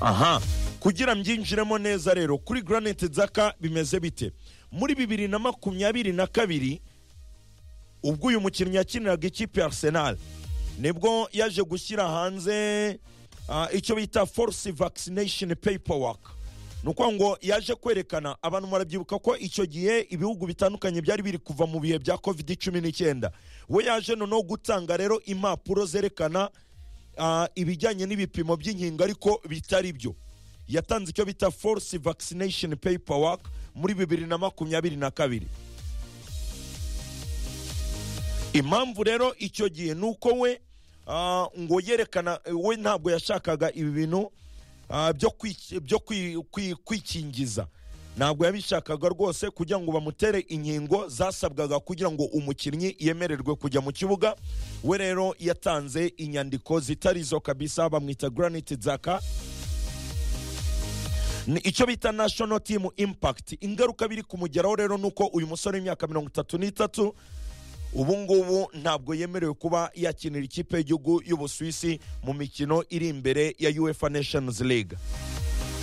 aha kugira mbyinjiremo neza rero kuri Granite Dzaka bimeze bite muri bibiri na makumyabiri na kabiri ubwo uyu mukinnyi yakiniraga ikipe ya Arsenal nibwo yaje gushyira hanze ah, icyo bita force vaccination paperwork ni ukuvuga ngo yaje kwerekana abantu barabyibuka ko icyo gihe ibihugu bitandukanye byari biri kuva mu bihe bya covid cumi n'icyenda we yaje noneho gutanga rero impapuro zerekana ah, ibijyanye n'ibipimo by'inkingo ariko bitari byo yatanze icyo bita force vaccination paperwork muri bibiri na makumyabiri na kabiri impamvu rero icyo gihe ni uko we ah, ngo yerekana we ntabwo yashakaga ibi bintu ah, byo kwiki- byo kwi- kwi- kwikingiza ntabwo yabishakaga rwose kugira ngo bamutere inkingo zasabwaga kugira ngo umukinnyi yemererwe kujya mu kibuga we rero yatanze inyandiko zitari zo kabisa bamwita granite zaka ni icyo bita national team impact ingaruka biri kumugeraho rero ni uko uyu musore w'imyaka mirongo itatu n'itatu ubu ngubu ntabwo yemerewe kuba yakinira ikipe y'igihugu y'ubusuwisi mu mikino iri imbere ya uefa nations league